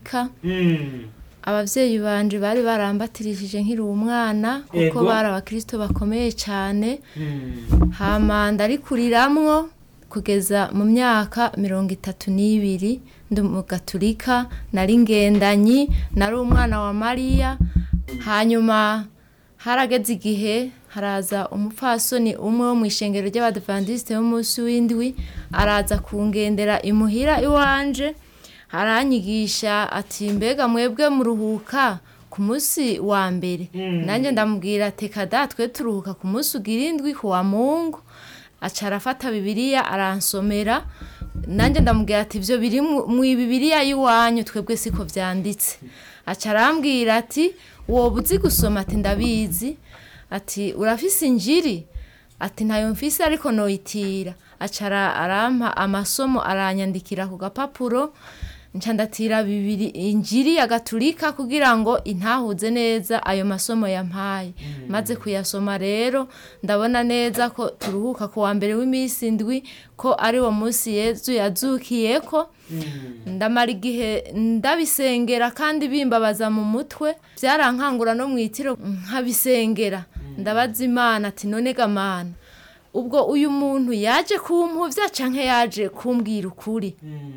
gaturika Mm. abavyeyi banje bari barambatirishije nkiri umwana kuko Ego. bari abakristo bakomeye cyane Mm. hama ndarikuriramwo kugeza mu myaka mirongo itatu n'ibiri ndi mu gaturika nari ngendanyi nari umwana wa mariya hanyuma harageze igihe haraza umupfasoni umwe wo mu ishengero ry'abadivandisite b'umunsi w'indwi araza kungendera imuhira iwanje aranyigisha ati mbega mwebwe muruhuka ku munsi wa mbere nanjye ndamubwira teka da twe turuhuka ku munsi ugira indwi ku wa mungu aca arafata bibiliya aransomera nanjye ndamubwira ati ibyo biri mu mu bibiliya y'iwanyu twebwe siko byanditse aca arambwira ati woba uzi gusoma ati ndabizi ati urafise injiri ati ntayo mfise ariko noyitira aca ara- arampa amasomo aranyandikira ku gapapuro nca ndatira bibiri injiri ya gaturika kugira ngo intahuze neza ayo masomo yampaye maze kuyasoma rero ndabona neza ko turuhuka ku wa mbere w'iminsi indwi ko ari wo munsi yezu yazukiyeko ndamara igihe ndabisengera kandi bimbabaza mu mutwe byarankangura no mu itiro nkabisengera ndabaza imana ati none gamana ubwo uyu muntu yaje kumpuvya canke yaje kumbwira ukuri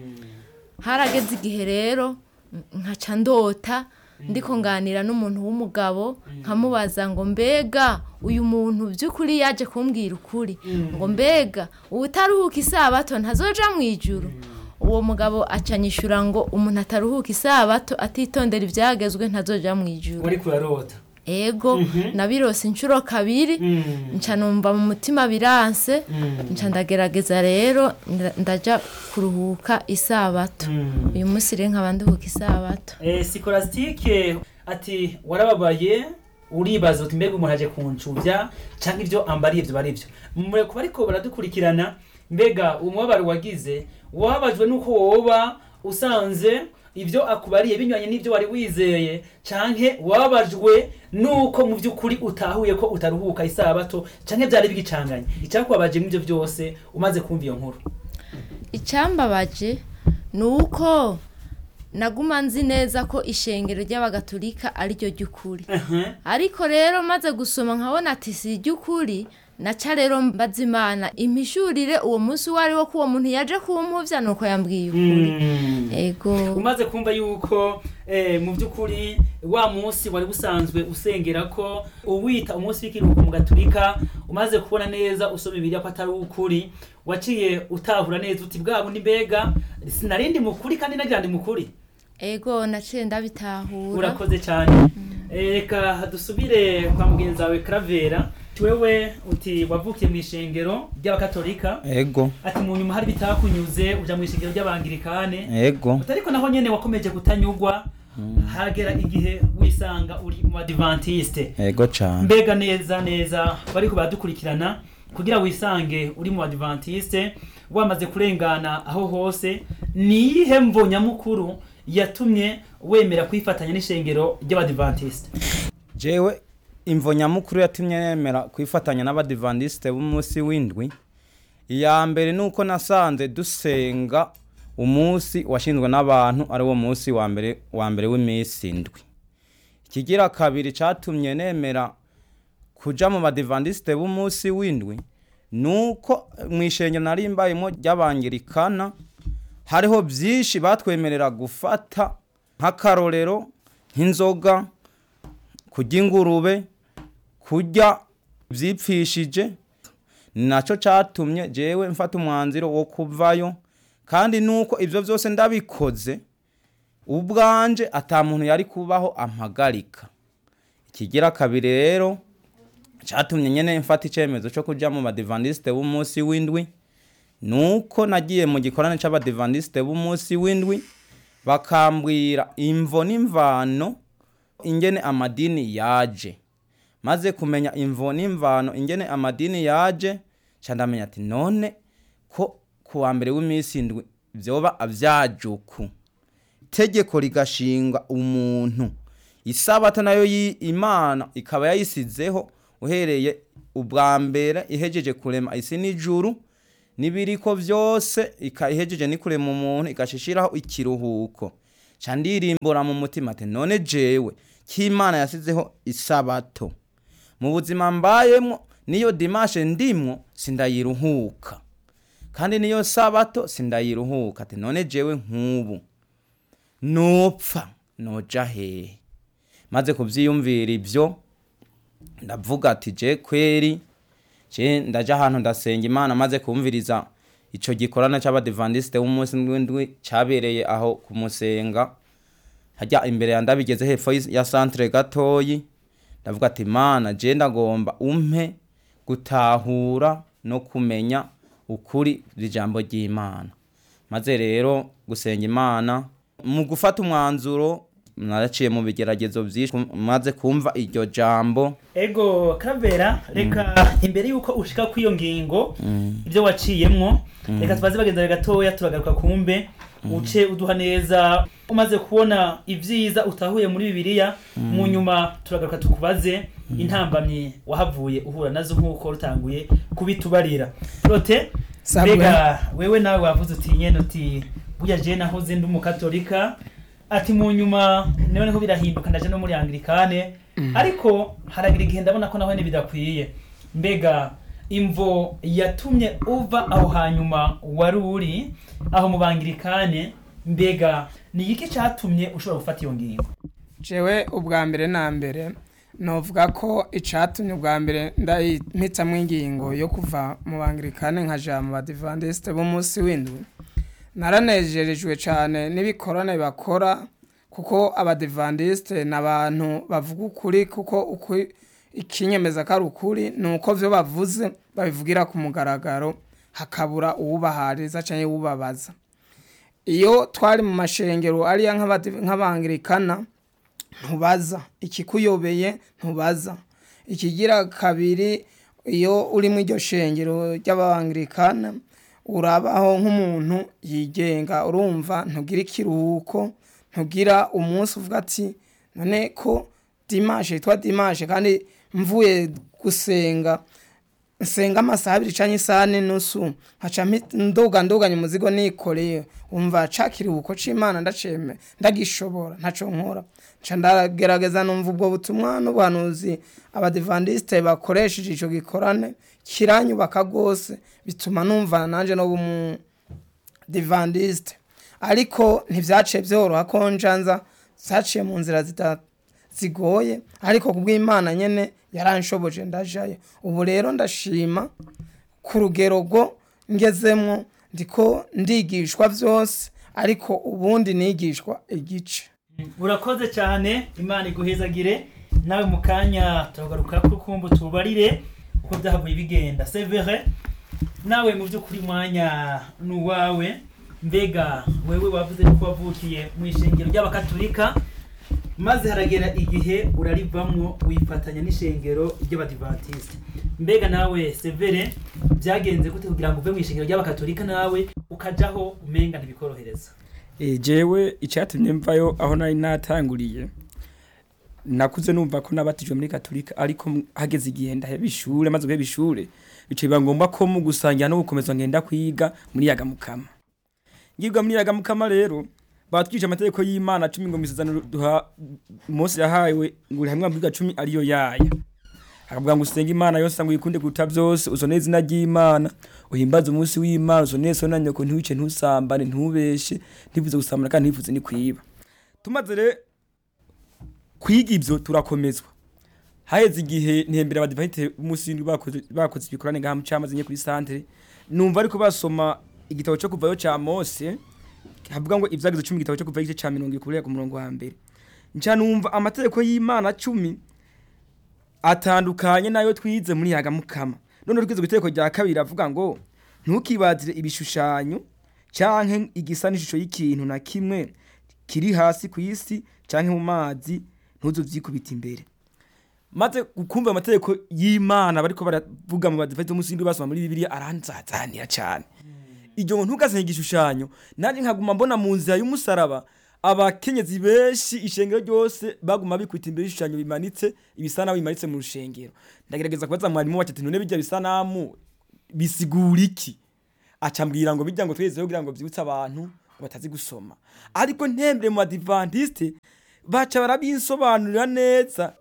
harageze igihe rero nkaca ndota ndiko nganira n'umuntu w'umugabo nkamubaza ngo mbega uyu muntu by'ukuri yaje kumbwira ukuri ngo mbega ubutaruhuka isabato ntazoja mu ijuru uwo mugabo acanyishura ngo umuntu ataruhuka isabato atitondera ibyagezwe ntazoja mu ijuru wari kurarota ego nabirose inshuro kabiri nca numva mu mutima biranse nca ndagerageza rero nda- ndaja kuruhuka isabato uyu munsi rero nkaba nduhuka isabato Eh, sikorasitike ati warababaye uribaza uti mbega umuntu aje kuncubya cyangwa ibyo ambariye ibyo bari byo mure kuba ariko baradukurikirana mbega umubabaro wagize wababajwe n'uko woba usanze ibyo akubariye binyuranye n'ibyo wari wizeye canke wababajwe n'uko mu by'ukuri utahuye ko utaruhuka isabato canke byari bigicanganye icyakubabaje n'ibyo byose umaze kumva iyo nkuru icyambabaje ni uko naguma nzi neza ko ishengero ry'abagatulika ari ryo ry'ukuri ariko rero maze gusoma nkabona ati si iry'ukuri naca rero mbaza imana impishurire uwo munsi uwo ari wo ko uwo muntu yaje kumpuvya nuko yambwiye ukuri ego umaze kumva yuko eh, mu by'ukuri wa munsi wari busanzwe usengera ko uwita umunsi w'ikiruhuko mu gaturika umaze kubona neza usoma ibiriya ko atari ukuri waciye utahura neza uti bwa bundi mbega sinarindi mukuri kandi nagira ndi mukuri ego naciye ndabitahura urakoze cyane Eh, reka dusubire kwa mugenzi wawe Cravera wewe uti wavukiye mu ishengero ry'abakatolika ego ati mu nyuma hari bitakunyuze uja mu ishengero ry'abangirikane ego ariko naho nyene wakomeje kutanyugwa hagera igihe wisanga uri mu adventiste ego cyane mbega neza neza bariko baradukurikirana kugira wisange uri mu adventiste wamaze kurengana aho hose niyihe mvo nyamukuru yatumye wemera kwifatanya n'ishengero ry'abadventiste jewe imvo nyamukuru yatumye nemera kwifatanya n'abadivandisite b'umunsi w'indwi iya mbere ni uko nasanze dusenga umunsi washinzwe n'abantu ari wo munsi wa mbere wa mbere w'iminsi indwi ikigira kabiri cyatumye nemera kuja mu badivandisite b'umunsi w'indwi ni uko mu ishengero nari mbayemo ry'abangirikana hariho byinshi batwemerera gufata nk'akarorero nk'inzoga kurya ingurube kurya byipfishije ni nacyo cyatumye jewe mfata umwanzuro wo kuvayo kandi nuko ibyo byose ndabikoze ubwanje ata muntu yari kubaho ampagarika ikigira kabiri rero cyatumye nyine mfata icyemezo cyo kujya mu badivandisite b'umunsi w'indwi nuko nagiye mu gikorane cy'abadivandisite b'umunsi w'indwi bakambwira imvo n'imvano ingene amadini yaje maze kumenya imvo n'imvano ingene amadini yaje nca ndamenya ati none ko ku wa mbere w'iminsi indwi byoba avyajuku itegeko rigashinga umuntu isabato nayo yi- imana ikaba yayisizeho uhereye ubwa mbere ihejeje kurema isi n'ijuru n'ibiriko byose ika- ihejeje ni kurema umuntu igashishiraho ikiruhuko ca ndirimbura mu mutima ati none jewe k'imana yasizeho isabato mu buzima mbayemwo niyo dimashe ndimwo sindayiruhuka kandi niyo sabato sindayiruhuka ati none jewe nk'ubu nupfa noja hehe maze kuvyiyumvira ivyo ndavuga ati je kweri je ndaja ahantu ndasenga imana maze kumviriza ico gikorana c'abadivandisite b'umunsi w'indwi cabereye aho kumusenga harya imbere ya ndabigeze hepfo y'is- ya centre gatoyi ndavuga ati mana je ndagomba umpe gutahura no kumenya ukuri ijambo ry'imana maze rero gusenga imana mu gufata umwanzuro naraciye mu bigeragezo byinshi maze kumva iryo jambo ego kavera reka imbere y'uko ushika kw'iyo ngingo ibyo waciyemwo reka tubaze bagenzi bawe gatoya turagaruka kumbe uce uduha neza umaze kubona ibyiza utahuye muri bibiliya mu nyuma turagaruka tukubaze intambamyi wahavuye uhura nazo nk'uko rutanguye kubitubarira rote Sabwe. mbega wewe nawe wavuze uti nyene uti burya je nahoze ndi umukatolika ati mu nyuma niho niho birahinduka ndaje no muri anglikane ariko haragira igihe ndabona ko naho bidakwiye mbega imvo yatumye uva aho hanyuma wari uri aho mu bangirikane mbega ni iki catumye ushobora gufata iyo ngingo jewe ubwa mbere na mbere novuga ko icatumye ubwa mbere ndahitamwo ingingo yo kuva mu bangirikane nkaja mu badivandisite b'umunsi w'indwi naranejerejwe cyane n'ibikorane bakora kuko abadivandisite ni abantu bavuga ukuri kuko ukuri ikinyemeza ko ari ukuri ni uko byo bavuze babivugira ku mugaragaro hakabura uwubahariza cyangwa uwubabaza iyo twari mu mashengero ariya nk'abadi- nk'abangirikana ntubaza ikikuyobeye ntubaza ikigira kabiri iyo uri mu iryo shengero ry'abangirikana urabaho nk'umuntu yigenga urumva ntugira ikiruhuko ntugira umunsi uvuga ati none ko dimashe yitwa dimashe kandi mvuye gusenga nsenga amasaha abiri canke isaha n'inusu nkaca mpi- nduga nduganya umuzigo nikoreye umva ca kiruhuko c'imana ndaceme ndagishobora ntaco nkora nca ndagerageza numva ubwo butumwa n'ubuhanuzi abadivandisite bakoresheje ico gikorane kiranyubaka rwose bituma numva nanje no bumu divandisite ariko ntibyaciye byoroha ko njanza zaciye mu nzira zita zigoye ariko kubw'imana nyene yaranshoboje ndajayo ubu rero ndashima ku rugero rwo ngezemwo ndiko ndigishwa byose ariko ubundi nigishwa igice urakoze cyane imana iguhezagire nawe mu kanya turagaruka ko kumva tubarire uko byahavuye bigenda severe nawe mu by'ukuri mwanya ni uwawe mbega wewe wavuze ko wavukiye mu ishengero ry'abakatolika maze haragera igihe urarivamwo wifatanya n'ishengero ry'abadivantisite mbega nawe severe byagenze gute kugira ngo uve mu ishengero ry'abakatolika nawe ukajaho umenga ntibikorohereza Eh, jewe icyatumye mvayo aho nari natanguriye nakuze numva ko nabatijwe muri katolika ariko m- hageze igihe ndaheba ishure maze guheba ishure bica biba ngombwa ko mu gusangira no gukomeza ngenda kwiga muri yagamukama ngibwa muri yagamukama rero batwije amategeko y'imana cumi ngo misezano duha mose yahawe ngo uri hamwe amabwiriza cumi ariyo yaya akavuga ngo usenge imana yose ngo uyikunde kuruta byose uzone izina ry'imana uhimbaze umunsi w'imana uzone so na nyoko ntiwice ntusambane ntubeshe ntivuze gusambana kandi ntivuze ni kwiba tumaze rero kwiga ibyo turakomezwa haheze igihe ntembera abadivayite b'umunsi w'indwi bakoze bakoze ibikorane ngaha mu cyamaze nye kuri santere numva ariko basoma igitabo cyo kuvayo cya mose havuga ngo ibyagize cumi igitabo cyo kuvayo igice cya mirongo ikurira ku murongo wa mbere nca numva amategeko y'imana cumi atandukanye n'ayo twize muri yagamukama none twize ku itegeko rya kabiri avuga ngo ntukibazire ibishushanyo canke igisa n'ishusho y'ikintu na kimwe kiri hasi ku isi canke mu mazi ntuzovyikubita imbere maze kumva amategeko y'imana bariko baravuga mu badivayite umunsi w'indwi basoma muri bibiliya aranzazanira cane iryo ngo ntugasenye igishushanyo nanjye nkaguma mbona mu nzira y'umusaraba abakenyezi benshi ishengero ryose baguma bikwita imbere y'ibishushanyo bimanitse ibisanamu bimanitse mu rushengero ndagerageza kubaza mwarimu wacu ati none bijya bisanamu bisigura iki acambwira ngo bijya ngo twezeho kugira ngo byibutse abantu batazi gusoma ariko ntembere mu badivantiste baca barabinsobanurira neza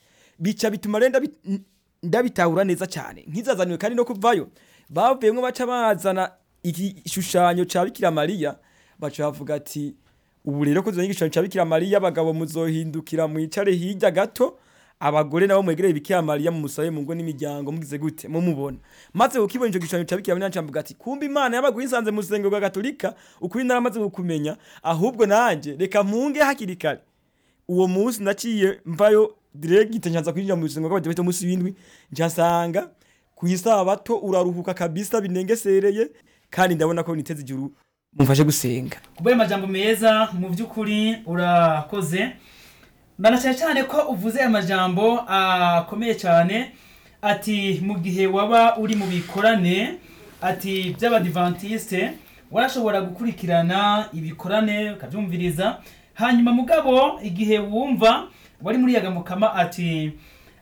bica bituma rero ndabi- n- ndabitahura neza cyane nkizazaniwe kandi no kuvayo bavuyemwo baca bazana igishushanyo ca bikira mariya baca bavuga ati ubu rero ko igishushanyo ca bikira mariya abagabo muzohindukira mwicare hirya gato abagore nabo mwegereye bikira mariya mumusabe mu ngo n'imiryango mugize gute mumubona maze ukibona ico gishushanyo ca bikira mariya ncamvuga ati kumbe imana yabaguye isanze mu rusengero rwa gatolika ukuri naramaze kukumenya ahubwo nanje reka mpunge hakiri kare uwo munsi naciye mvayo diregite ncanza kwinjira mu rusengero rw'abadiventiste munsi w'indwi ncasanga ku isabato uraruhuka kabisa binengesereye kandi ndabona ko niteze ijuru mumfashe gusenga kubera amajambo meza mu by'ukuri urakoze ndanacyane cyane ko uvuze amajambo akomeye cyane ati mu gihe waba uri mu bikorane ati by'abadivantiste warashobora gukurikirana ibikorane ukabyumviriza hanyuma mugabo igihe wumva wari muri yagamukama ati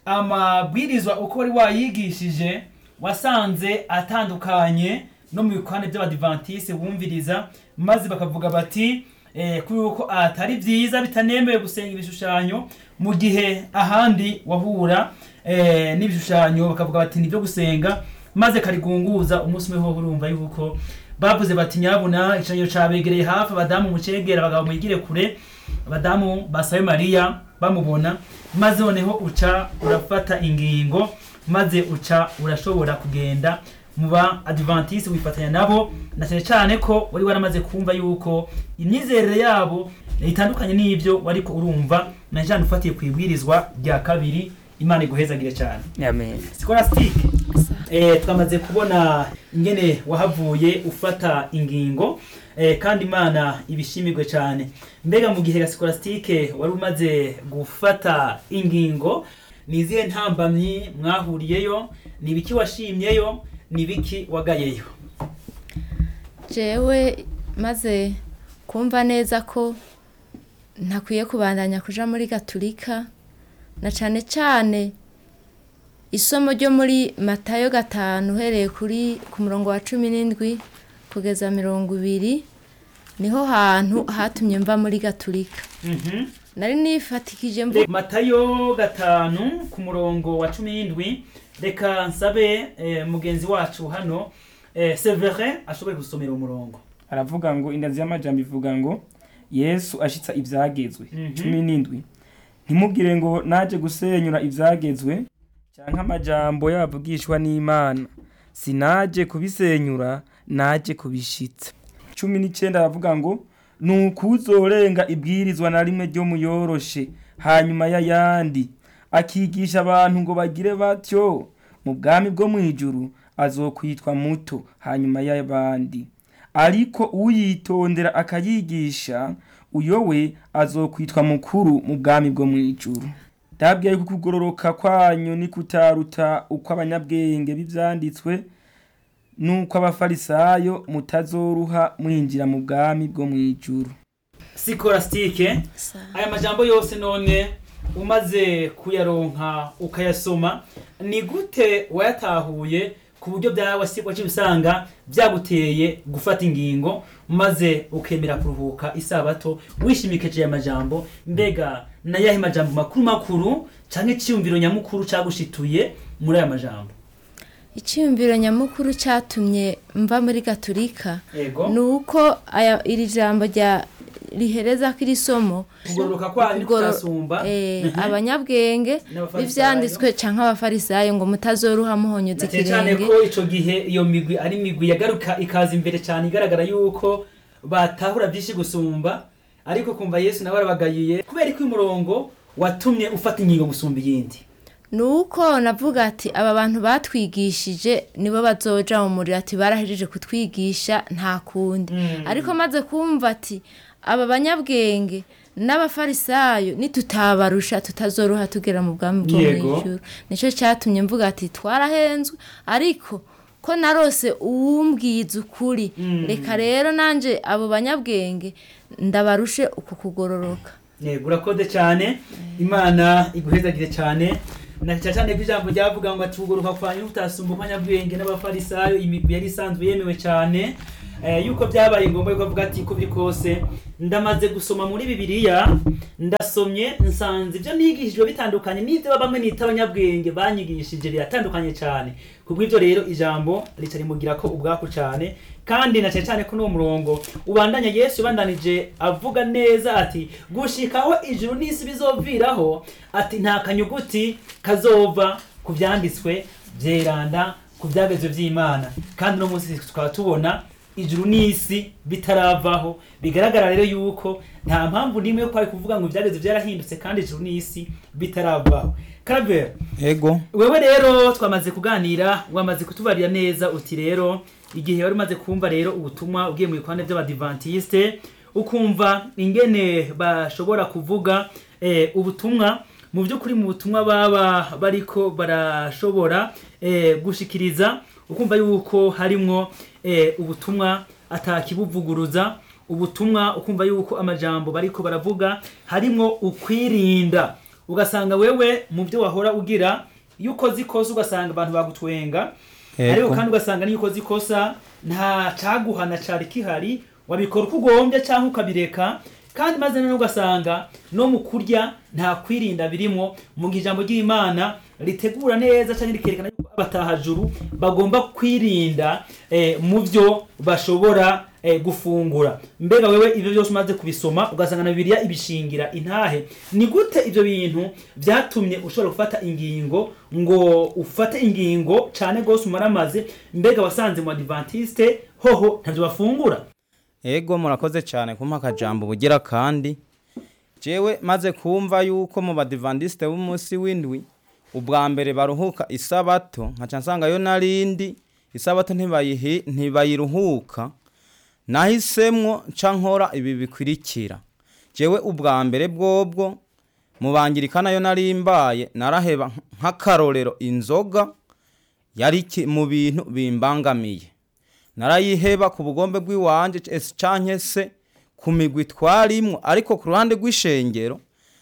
amabwirizwa uko wari wayigishije wasanze atandukanye no mu bikorane by'abadivantiste wumviriza maze bakavuga bati eh, ko yuko atari byiza bitanemewe gusenga ibishushanyo mu gihe ahandi wahura eh, n'ibishushanyo bakavuga bati nibyo gusenga maze karigunguza umunsi umwe ho urumva yuko bavuze bati nyabuna ikiranyo cabegereye hafi abadamu mucegera abagabo mwigire kure abadamu basabe mariya bamubona maze noneho uca urafata ingingo maze uca urashobora kugenda mu ba adventiste wifatanya nabo na cyane cyane ko wari waramaze kumva yuko imyizerere yabo itandukanye n'ibyo wariko urumva na cyane ufatiye ku ibwirizwa rya kabiri imana iguhezagire cyane amen scholastique eh, twamaze kubona ingene wahavuye ufata ingingo eh, kandi imana ibishimirwe cyane mbega mu gihe scholastique wari umaze gufata ingingo ni izihe ntambamyi mwahuriyeyo ni ibiki washimyeyo ni ibiki wagayeyo jewe maze kumva neza ko ntakwiye kubandanya kuja muri gaturika na cane cane isomo ryo muri matayo gatanu uhereye kuri ku murongo wa cumi n'indwi kugeza mirongo ibiri niho hantu hatumye mva muri gaturika Mhm. nari nifatikije mvu matayo gatanu ku murongo wa cumi n'indwi reka nsabe eh, mugenzi wacu hano eh, severin ashobore gusomera umurongo aravuga ngo indazi y'amajambo ivuga ngo yesu ashitsa ibyagezwe Mhm. cumi n'indwi ntimubwire ngo naje gusenyura ibyagezwe cyangwa amajambo yavugishwa n'imana sinaje kubisenyura naje kubishitsa cumi n'icyenda aravuga ngo ni ukuzorenga ibwirizwa na rimwe ryo muyoroshe hanyuma y'ayandi akigisha abantu ngo bagire batyo mu bwami bwo mu ijuru azokwitwa muto hanyuma y'abandi ariko uyitondera akayigisha uyo we azokwitwa mukuru mu bwami bwo mu ijuru ndabwiye ko kugororoka kwanyu ni kutaruta uko abanyabwenge b'ibyanditswe nuko abafarisayo mutazoruha mwinjira mu bwami bwo mu ijuru sikorasitike aya majambo yose none umaze kuyaronka ukayasoma ni gute wayatahuye ku buryo byawe waciye usanga byaguteye gufata ingingo maze ukemera kuruhuka isabato wishimikije aya majambo mbega nayahe majambo makuru makuru cyangwa icyiyumviro nyamukuru cyagushituye muri aya majambo icyiyumviro nyamukuru cyatumye mva muri gaturika yego ni uko aya- iri jambo rya rihereza ko iri somo kugororoka kwanyu kugoro- kutasumba eh, Mhm. abanyabwenge N'abafarisayo. b'ivyanditswe canke abafarisayo ngo mutazoruha muhonyuza na cyane cyane ikirenge ko ico gihe iyo migwi ari migwi yagaruka ikaza imbere cyane igaragara yuko batahura byinshi gusumba ariko kumva yesu nawe arabagayiye kubera ko uyu murongo watumye ufata ingingo gusumba iyindi ni uko navuga ati aba bantu batwigishije nibo bazoja mu muriro ati barahejeje kutwigisha nta kundi ariko maze kumva ati aba banyabwenge n'abafarisayo nitutabarusha tutazoruha tugera mu bwami bwo Yego. mw'ijuru nicyo cyatumye mvuga ati twarahenzwe ariko ko narose uwumbwiza ukuri reka rero nanje abo banyabwenge ndabarushe uku kugororoka yego urakoze cyane imana iguhezagire cyane na cyane cyane ko ijambo ryavuga ngo ati uguruka kwanyu utasumba abanyabwenge n'abafarisayo imigwi yari isanzwe yemewe cyane eh, yuko byabaye ngombwa yuko avuga ati ko biri kose ndamaze gusoma muri bibiliya ndasomye nsanze ibyo nigishijwe bitandukanye n'ibyo bamwe nita abanyabwenge banyigishije biratandukanye cyane kubw'ibyo rero ijambo rica rimugira ko ubwaku cyane kandi na cyane cyane ko n'uwo murongo ubandanya yesu yabandanije avuga neza ati gushikaho ijuru n'isi bizoviraho ati nta kanyuguti kazova ku byanditswe byeranda ku byagezwe by'imana kandi uno munsi tukaba tubona ijuru n'isi bitaravaho bigaragara rero yuko nta mpamvu n'imwe yo kwari kuvuga ngo ibyagezwe byarahindutse kandi ijuru n'isi bitaravaho karabera ego wewe rero twamaze kuganira wamaze kutubarira neza uti rero igihe wari umaze kumva rero ubutumwa ugiye mu bikwande by'abadivantisite ukumva ingene bashobora kuvuga eh, ubutumwa mu by'ukuri mu butumwa baba bariko barashobora eh, gushikiriza ukumva yuko harimwo eh, ubutumwa atakibuvuguruza ubutumwa ukumva yuko amajambo bariko baravuga harimwo ukwirinda ugasanga wewe mu byo wahora ugira iyo ukoze ikosa ugasanga abantu bagutwenga Yego. ariko kandi ugasanga niyo ukoze ikosa nta caguhana cari kihari wabikora uko ugombye cyangwa ukabireka kandi maze none ugasanga no mu kurya nta kwirinda birimo mu gihe ijambo ry'imana ritegura neza cyangwa rikerekana yuko abatahajuru bagomba kwirinda eh, mu byo bashobora eh, gufungura mbega wewe ibyo byose umaze kubisoma ugasanga na bibiliya ibishingira intahe ni gute ibyo bintu byatumye ushobora gufata ingingo ngo ufate ingingo cyane rwose umaramaze mbega wasanze mu adventiste hoho ntabyo bafungura ego murakoze cyane kumpa akajambo bugira kandi jewe maze kumva yuko mu badivandisite b'umunsi w'indwi ubwa mbere baruhuka isabato nkaca nsangayo narindi isabato ntibayihi- ntibayiruhuka nahisemwo nca nkora ibi bikurikira jewe ubwa mbere bwobwo mubangirikana yo nari mbaye naraheba nk'akarorero inzoga yari ki- mu bintu bimbangamiye narayiheba ku bugombe bw'iwanje ese canke se ku migwi twarimwo ariko ku ruhande rw'ishengero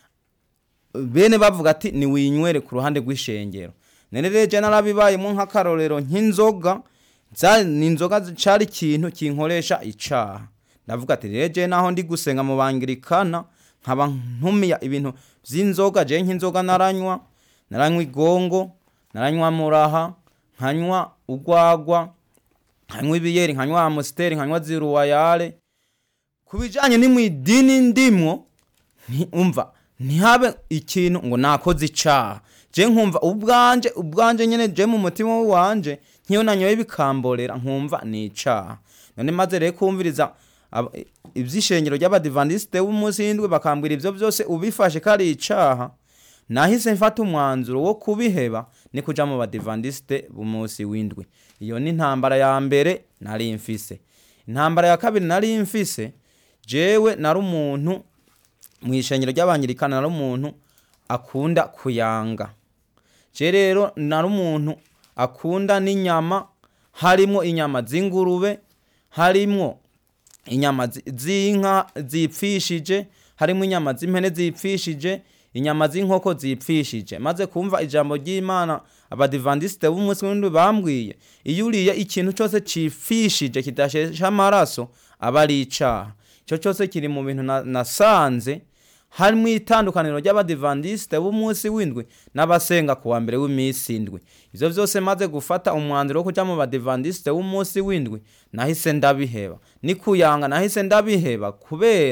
bene bavuga ati niwinywere ku ruhande rw'ishengero none rero je narabibayemo nk'akarorero nk'inzoga za- ni inzoga cari ikintu kinkoresha icaha ndavuga ati rero je naho ndi gusenga mu bangirikana nkaba ntumiya ibintu vy'inzoga je nk'inzoga naranywa naranywa igongo naranywa muraha nkanywa ugwagwa nkanywa ibiyeri nkanywa amusiteri nkanywa ziruwayare ku bijanye ni mu idini ndimwo nti- umva ntihabe ikintu ngo nakoze icaha je nkumva ubwanje ubwanje nyene je mu mutima wanje nkiyo nanyoye bikamborera nkumva ni icaha none maze rero kumviriza ab- ivy'ishengero ry'abadivandisite b'umunsi w'indwi bakambwira ivyo vyose ubifashe ko ari icaha nahise mfata umwanzuro wo kubiheba ni kuja mu badivandisite b'umunsi w'indwi iyo ni intambara ya mbere nari mfise intambara ya kabiri nari mfise jewe nari umuntu mu ishengero ry'abangirikana nari umuntu akunda kuyanga je rero nari umuntu akunda n'inyama harimwo inyama z'ingurube harimwo inyama zi- z'inka zipfishije harimo inyama z'impene zipfishije inyama z'inkoko zipfishije maze kumva ijambo ry'imana abadivandisite b'umunsi w'indwi bambwiye iyo uriye ikintu cyose cipfishije kidashesha amaraso aba ari icaha icyo cyose kiri mu bintu na- nasanze harimo itandukaniro ry'abadivandisite b'umunsi w'indwi n'abasenga ku wa mbere w'iminsi indwi ivyo vyose maze gufata umwanzuro wo kuja mu badivandisite b'umunsi w'indwi nahise ndabiheba ni kuyanga nahise ndabiheba kubera